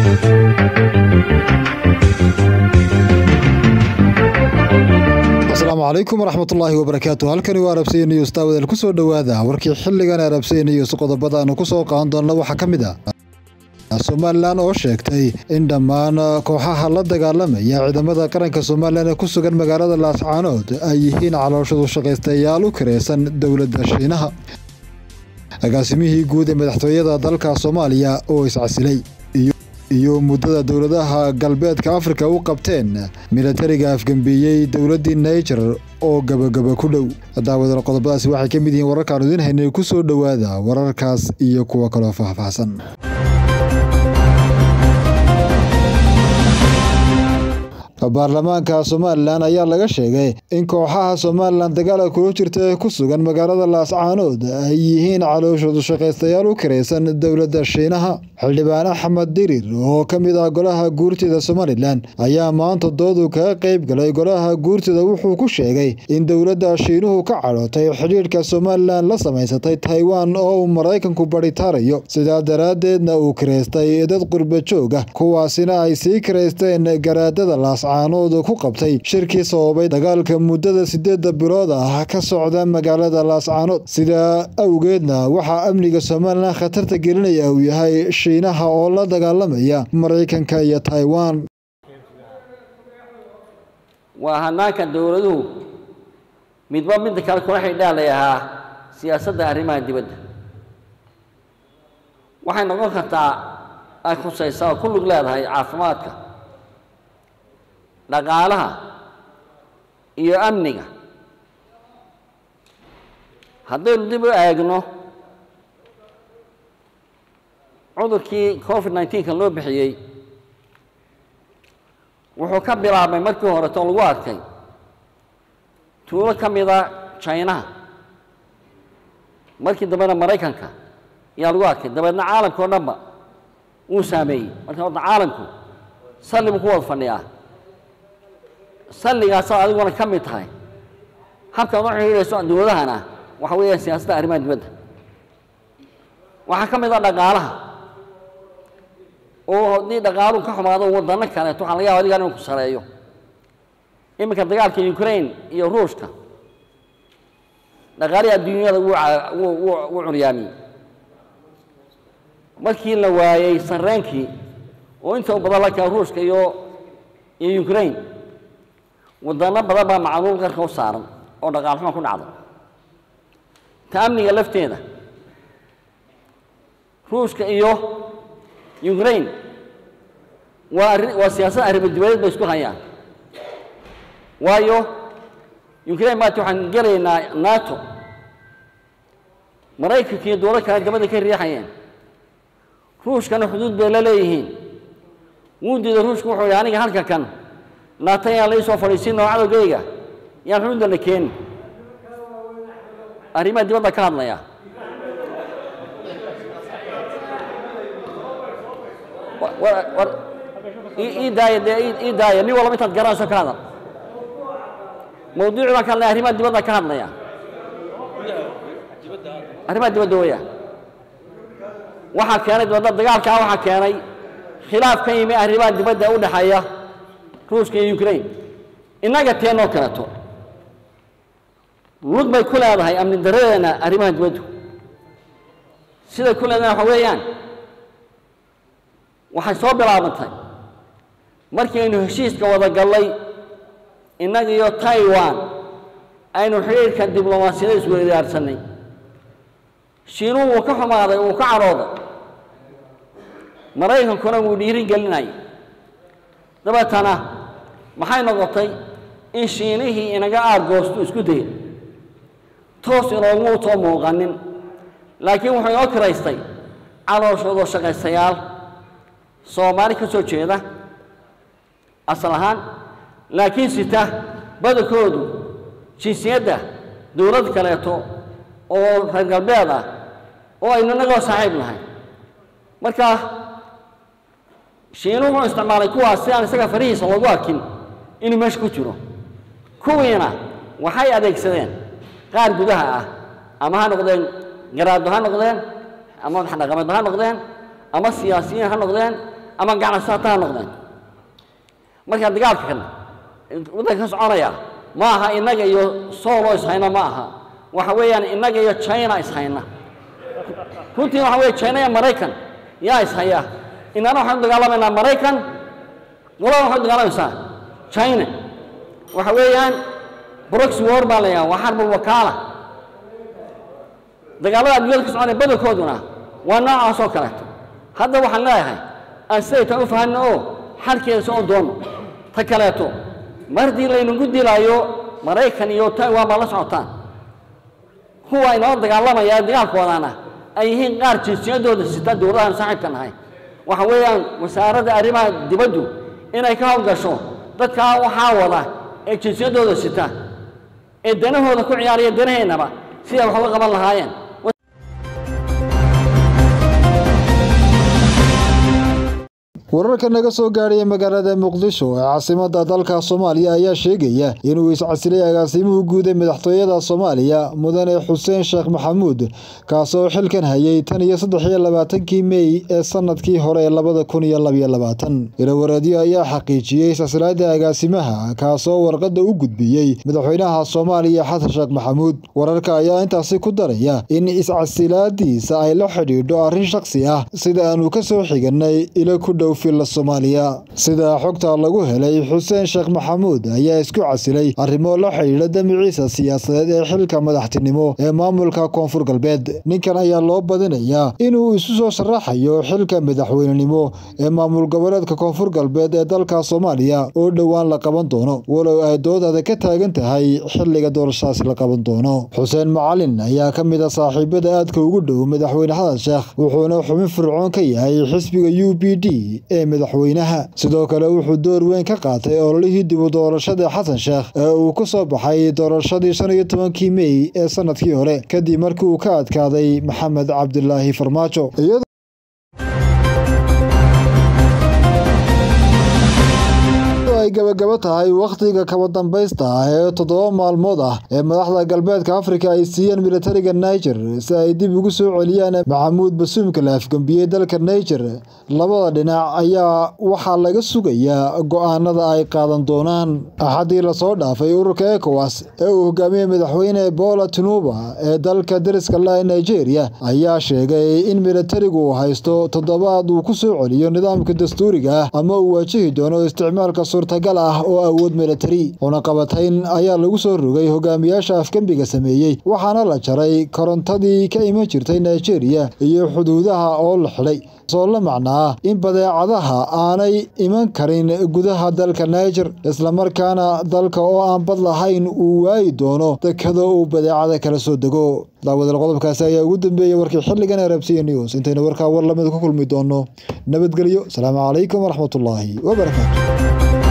asalaamu calaykum waraxmatullaahi wabarakaatu halkani waa arabsiya news daawadeel ku soo dhowaada warkii xilligan arabsiya news qodobada aanu ku soo qaadan doonna waxaa ka mid ah somalilan oo sheegtay in dhammaan kooxaha la dagaalamaya ciidamada qaranka somalilan ee ku sugan magaalada laascaanood ay yihiin calooshadu shaqaystayaal u kiraysan dowladda shiinaha agaasimihii guud ee madaxtooyada dalka soomaaliya oo iscasilay iyo muddada dowladaha galbeedka afrika u qabteen milatariga afgembeeyey dowladdii naijer oo gabagaba ku dhow daawadal qodobadaasi waxay ka mid yihiin wararkaanu idiin haynay ku soo dhowaada wararkaas iyo kuwa kaloo faahfaahsan baarlamaanka somalilan ayaa laga sheegay in kooxaha somalilan dagaala kula jirta ee ku sugan magaalada laascaanood ay yihiin calooshoodu shaqaystayaal u kiraysan dowladda shiinaha xildhibaan axmed dirir oo ka mid ah golaha guurtida somalilan ayaa maanta doodu kaga qayb galay golaha guurtida wuxuu ku sheegay in dowladda shiinuhu ka cadhootay xidhiidhka somalilan la samaysatay taiwan oo uu maraykanku baritaarayo sidaa daraaddeedna uu kiraystay dad qurba joog ah kuwaasina ay sii kiraysteen garaadada laas caanood ku qabtay shirkii sababay dagaalka muddada sideedda bilood ah ka socda magaalada laascaanood sidaa awgeedna waxaa amniga somalilan khatarta gelinaya uu yahay shiinaha oo la dagaalamaya maraykanka iyo taiwan waa hanaanka dowladuhu midba midda kale kula xidhaalay ahaa siyaasadda arrimaha dibadda waxay noqon kartaa ay khusaysaa oo ku lug leedahay caafimaadka dhaqaalaha iyo amniga haddaynu dib u eegno cudurkii covid nineteenka loo bixiyey wuxuu ka bilaabmay markii horeto lagu arkay tuulo ka mida jinaha markii dambena maraykanka ayaa lagu arkay dabeedna caalamka o dhanba wuu saameeyey marka horta caalamku salli buu ku wada fadhiyaa salligaasaad adiguna ka mid tahay habkaad u xidhiidhayso dowladahana waxa weeyaan siyaasadda arrimaha dibadda waxaa ka mid ah dhaqaalaha oo haddii dhaqaaluhu ka xumaado waddanno kaleeto waxaa laga yaba adigan inuu ku sareeyo iminka dagaalka ukraine iyo ruushka dhaqaalihii adduunyada wuu wuu curyaamiyey markii la waayey sarreenkii oo inta u badan la kaa ruushka iyo iyo ukraine wadano badan baa macluul qarka u saaran oo dhaqaal xuma ku dhacda ta amniga lafteeda ruushka iyo ukraine waa arri waa siyaasad arrimo dibadeed bay isku hayaan waayo ukraine maata waxaan gelaynaa nato maraykanka iyo dowlad kale dabada ka riixayeen ruushkana xuduud bay la leeyihiin wuu diiday ruushku wuxuu yihi aniga halka kan naatan yaan lai soo fadhiisinoo cadowgayga yaan xuduudda la keeni arrimaha dibadda ka hadlaya war ii daaya dee ii daaya nin walba intaad garanayso ka hadal mawduuci baan ka hadlaya arrimaha dibadda ka hadlaya arrimaha dibadda weya waxaa keenay dibadda dagaalkaa waxaa keenay khilaaf ka yimi arrimaha dibadda u dhexeeya ruushka iyo ukraine innaga teenoo kaleeto lug bay ku leedahay amni daradeena arrimaha dibaddu siday ku leedahay waxa weeyaan waxay soo bilaabantay markii aynu heshiiska wada gallay innaga iyo taiwan aynu xidhiirka diblomaasiyada isweydaarsanay shiinuhu wuu ka xumaaday wuu ka cadhooday maraykankuna wuu dhiirin gelinayay dabeetana maxay noqotay in shiinihii inaga aargoostu isku dayay toos inooguma utoo muuqanin laakiin wuxuu inoo kiraystay calooshoodo shaqaystayaal soomaali ka soo jeeda asal ahaan laakiin sita badankoodu jinsiyadda dowlad kaleeto oo reer galbeed ah oo aynu inagoo saaxiib nahay marka shiinu wuxuu isticmaalay kuwaas si aan isaga farihiisa loogu arkin inuu meesha ku jiro kuwiina waxay adeegsadeen qaar gudaha ah ama ha noqdeen garaado ha noqdeen ama madax dhaqameed ha noqdeen ama siyaasiyiin ha noqdeen ama ganacsato ha noqdeen marka dagaalka kan waddanka ka soconaya ma aha innaga iyo sooloo ishayna ma aha waxa weeyaan innaga iyo china ishayna runtii waxa weeye china iyo maraykan yaa ishaya innana waxaan u dagaalamaynaa maraykan walaba waxay u dagaalamaysaa china waxa weeyaan broxy war baa la yidhaha waa xarbul wakaala dagaalada adduunyada ka soconaya badankooduna waa noocaas oo kaleeto hadda waxaan leeyahay aan sidaytaan u fahanno oo xalkeeda soo doono ta kaleeto mar haddii laynagu dilaayo maraykan iyo taiwan baa la socotaan kuwa inoo dagaalamaya dagaalkoodana ay yihiin qaar jinsiyadooda sita dowladahan saaxiibka nahay waxa weeyaan wasaaradda arrimaha dibaddu inay ka howlgasho dadkaa waxaa wada ee jinsiyadooda sita ee danahooda ku ciyaaraya danaheennaba siday wax uga qaban lahaayeen wararka naga soo gaadhaya magaalada muqdisho ee caasimada dalka soomaaliya ayaa sheegaya inuu iscasilay agaasimuhu guud ee madaxtooyada soomaaliya mudane xuseen sheekh maxamuud kaasoo xilkan hayay tan iyo saddex iyo labaatankii mey ee sanadkii hore ee labada kun iyo labaiyo labaatan ilawareedyo ayaa xaqiijiyey iscasilaada agaasimaha kaasoo warqada u gudbiyey madaxweynaha soomaaliya xasan sheekh maxamuud wararka ayaa intaasi ku daraya in iscasilaadiisa ay la xidhiidho arrin shaksi ah sida aanu kasoo xiganay ilo ku dhow soomaaliya sida xogta lagu helay xuseen sheekh maxamuud ayaa isku casilay arrimo la xidhiidha damiciisa siyaasadeed ee xilka madaxtinimo ee maamulka koonfur galbeed ninkan ayaa loo badinayaa inuu isu soo sharaxayo xilka madaxweynenimo ee maamul goboleedka koonfur galbeed ee dalka soomaaliya oo dhowaan la qaban doono walow ay dood adag ka taagan tahay xiliga doorashadaasi la qaban doono xuseen macalin ayaa ka mid a saaxiibada aadka ugu dhow madaxweyne xasan sheekh wuxuuna xubin fircoon ka yahay xisbiga u b d ee madaxweynaha sidoo kale wuxuu door weyn ka qaatay ololihii dibu doorashada xasan sheekh ee uu ku soo baxay doorashadii shan iyo tobankii mey ee sanadkii hore kadib markii uu ka adkaaday maxamed cabdilaahi farmaajo ay gabagabo tahay wakhtiga kaba dambaysta ah ee toddoba maalmood ah ee madaxda galbeedka afrika ay siiyeen militariga niger si ay dib ugu soo celiyaan maxamuud basuumka la afgembiyey dalka niger labada dhinac ayaa waxaa laga sugayaa go-aanada ay qaadan doonaan axaddii lasoo dhaafay ururka ekowas ee uu hogaamiyey madaxweyne bola tinuba ee dalka dariska la nigeria ayaa sheegay in militarigu uu haysto toddobaad uu ku soo celiyo nidaamka dastuuriga ah ama uu waajihi doono isticmaalka suurtagal ah oo awood militari cunaqabatayn ayaa lagu soo rogay hogaamiyaasha afgembiga sameeyey waxaana la jaray korontadii ka iman jirtay nigeria iyo xuduudaha oo la xidhay soo la macnaa in badeecadaha aanay iman karin gudaha dalka niger islamarkaana dalka oo aan bad lahayn uu waayi doono dekado uu badeecada kala soo dego daawadal qodobkaasi ayaa ugu dambeeyey warkii xilligan ee rabsiya news intaynu warkaa war lamid ku kulmi doono nabadgelyo asalaamu calaykum waraxmatullaahi wabarakaatu